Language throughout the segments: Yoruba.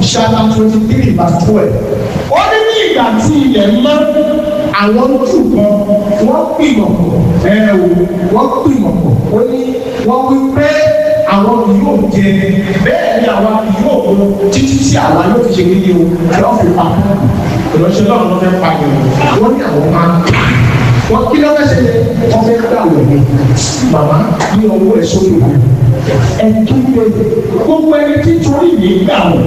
chapter twenty three verse twelve ó ní ní ìgbà tí ilẹ̀ mọ́ àwọn jù kan wọ́n gbìmọ̀ pọ̀ ẹ o wọ́n gbìmọ̀ pọ̀ ó ní wọ́n wí pé àwọn kì yóò jẹ bẹ́ẹ̀ ni àwa kì yóò mú títí tí àwa yóò fi ṣe kéde o yóò fi pa ìránṣẹ́ náà ló fẹ́ pa ìrìn wọ́n ní àwọn máa ń kà wọ́n kí ló fẹ́ ṣe wọ́n fẹ́ gbà wọ̀ ní màmá ní ọwọ́ ẹ̀ sórí wa ẹ̀ tún lé gbogbo ẹni tí torí mi gbà wọ̀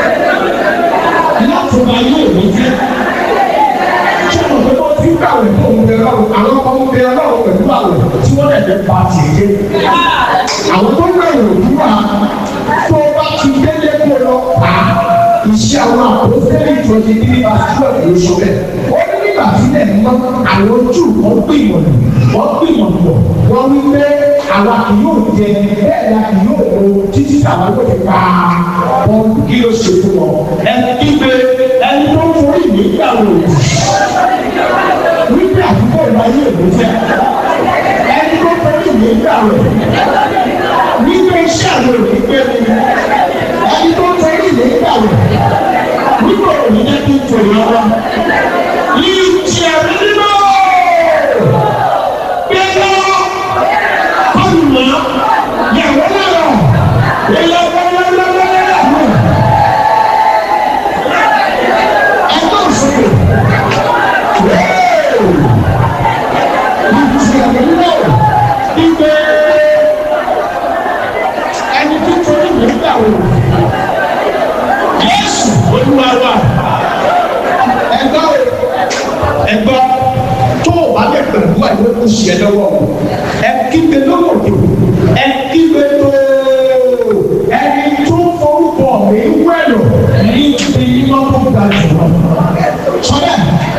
láti máa yóò ní jẹ́ sọ̀rọ̀ pé wọ́n ti ń kàwé fún òun bẹ̀rẹ̀ ọ̀run àwọn ọmọ bẹ̀rẹ̀ ọ̀run pẹ̀lú àwẹ̀ tí wọ́n lè fẹ́ pa tì í dé. àwọn tó ń bẹ̀rẹ̀ òdúrà tó bá ti délé kó lọ pa iṣẹ́ àwọn àpòsílẹ̀ twenty three verse twelve ló sọ bẹ́ẹ̀. ó ní nígbà tí lẹ̀ mọ́ àwọn ojú wọn gbìmọ̀ wọ́n gbìmọ̀ pọ̀ wọ́n wí pé àwa kì yóò jẹ bẹ́ẹ̀ ni a kì yóò lo títí àwọn yóò fi pa wọn kí ló ṣe fún wọn. ẹni kígbe ẹni tó ń forí mi gbà wò wípé àdúgbò ìwáyé èlò jẹ ẹni tó forí mi gbà wò wípé iṣẹ́ àwọn òní gbé mi ẹni tó forí mi gbà wò wípé òní jẹ́ kí n tò lọ́wọ́ yìí ti ẹ̀mí nínú gbẹ́gbẹ́ ọ̀nà yàwó náà yẹ lọ́wọ́lọ́wọ́lọ́wọ́ ẹgbẹ́ òṣèlú yìí ti ẹ̀mí nínú gbígbé ẹni tó torí mi gbà wò Jésù Olúwa wa ẹgbẹ́ ẹgbẹ́ tó o bá lè pẹ̀lú àyè kó ṣe ẹ lọ́wọ́ ẹ kígbe lọ́wọ́ òde ẹ kígbe tó ẹni tó forúkọ mi wẹ̀lọ̀ ní ibi iná tó ga jù lọ. sọ́dẹ̀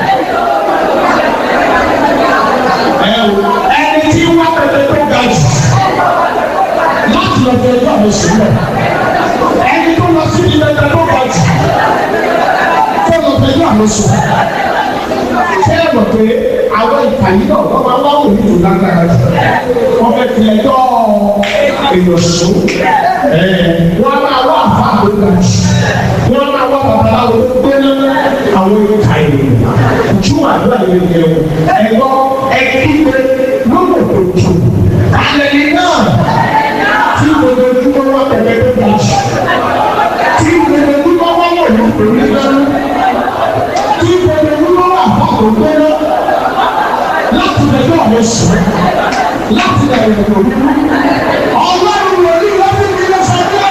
ẹ o ẹni tí wọ́n pẹ̀lẹ́ tó ga jù láti lọ fẹ́ ẹjọ́ mi sílẹ̀ ẹni tó lọ sí ilẹ̀ tó ga jù tó lọ fẹ́ ẹjọ́ mi sílẹ̀ ṣé ẹ mọ̀ pé àwọn ìkànnì náà wọ́n máa wá òní tó lágbára jù wọ́n fẹ́ fi ẹjọ́ èèyàn sùn wọ́n máa wá àfa tó ga jù wọ́n máa wá babaláwo tó gbéná àwọn ìkànnì jù àdúrà yẹn yẹn ẹ̀gbọ́n ẹ̀kíkẹ́ lọ́wọ́ tó jù alẹ́ ní náà tí gbogbo ojúmọ́ wá tẹ̀lé tó ga jù tí gbogbo ojúmọ́ wá wọ̀ ní òní lẹ́nu tí gbogbo ojúmọ́ wá àfa tó gbéná láti lẹ́jọ́ àwọn sùn láti lẹ́yìn òní ọlọ́run wòlíì lọ́sí mi lọ sọ pé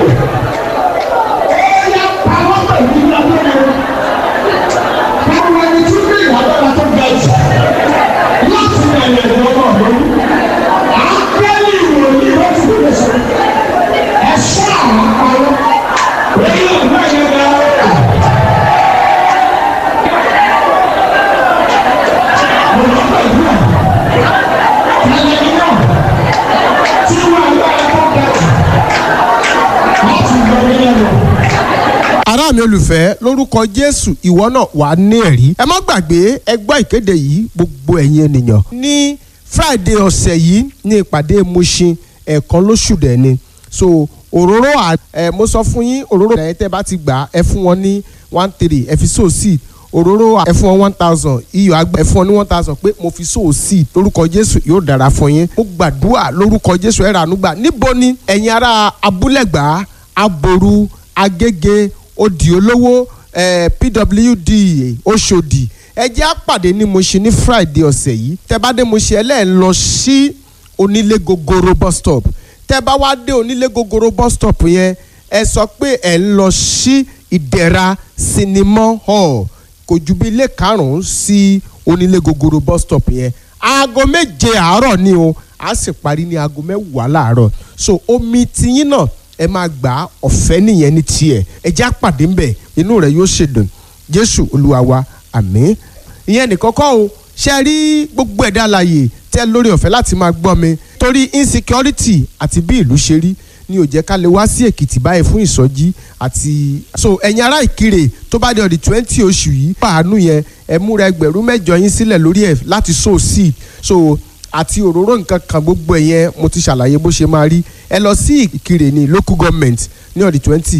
ó yá pàwọ́ pẹ̀lú ìlànà káwọn ẹni tí bí ìyàgbọ́ra tó ga jù láti lẹ́yìn òní ọlọ́run àgbẹ̀lì wòlíì lọ́sí mi lọ sọ ẹ̀ṣọ́ àwọn pàwọ́ èyí ọ̀gbọ́n yẹn bá wọ́n. ará mi olùfẹ́ lórúkọ jésù ìwọ náà wà á ní ẹ̀rí ẹ má gbàgbé ẹ gbọ́ ìkéde yìí gbogbo ẹ̀yin ènìyàn ní friday ọ̀sẹ̀ yìí ní ìpàdé Mushin ẹ̀ẹ̀kan lóṣù dẹ̀ ni so òróró à ẹ mo sọ fún yín òróró ẹ̀ tẹ́ bá ti gbà ẹ fún wọn ní one three ẹ fi so seed òróró ẹ fún wọn one thousand iyọ̀ àgbà ẹ fún wọn ní one thousand pé mo fi so seed lórúkọ jésù yóò dára fún yín mo gbàdúrà lórúkọ jésù ẹ ràánú gbà níbo ni ẹ̀yin ará abúlẹ̀gbá aboru agége odi olówó eh, pwd oṣòdì ẹ jẹ́ á pàdé ní Mushin ní friday ọ̀sẹ̀ yìí tẹ́ bá dé Mushin ẹlẹ́ẹ̀ lọ sí onílé gogoro bus stop tẹ́ bá wá dé onílé gogoro bus stop yẹn ẹ sọ pé ẹ ń lọ sí ìdẹ̀ra sinimá hall kò ju bí ilé karùn-ún sí onílé gogoro bus stop yẹn aago méje àárọ̀ ni o a sì parí ní aago mẹ́wàá láàárọ̀ so omi tiyín náà ẹ máa gbà á ọ̀fẹ́ nìyẹn ní tiẹ̀ ẹ já pàdé ńbẹ̀ inú rẹ̀ yóò ṣèdùn jésù olúwa wa àmín ìyẹn nìkan kọ́ o ṣe rí gbogbo ẹ̀dá alààyè tẹ́ lórí ọ̀fẹ́ láti máa gbọ́ mi torí insecurity àti bí ìlú ṣe rí ni ò jẹ́ ká lè wá sí èkìtì báyìí fún ìsọjí àti so ẹ̀yin ará ìkirè tó bá di ọ̀dì twenty oṣù yìí pàánù yẹn ẹ múra ẹgbẹ̀rún mẹ́jọ yín sílẹ̀ lórí ẹ̀ láti sow seed so àti òróró nǹkan kan gbogbo ẹ̀yẹn mo ti ṣàlàyé bó ṣe máa rí ẹ lọ sí ìkirè ní local government ní ọ̀dì twenty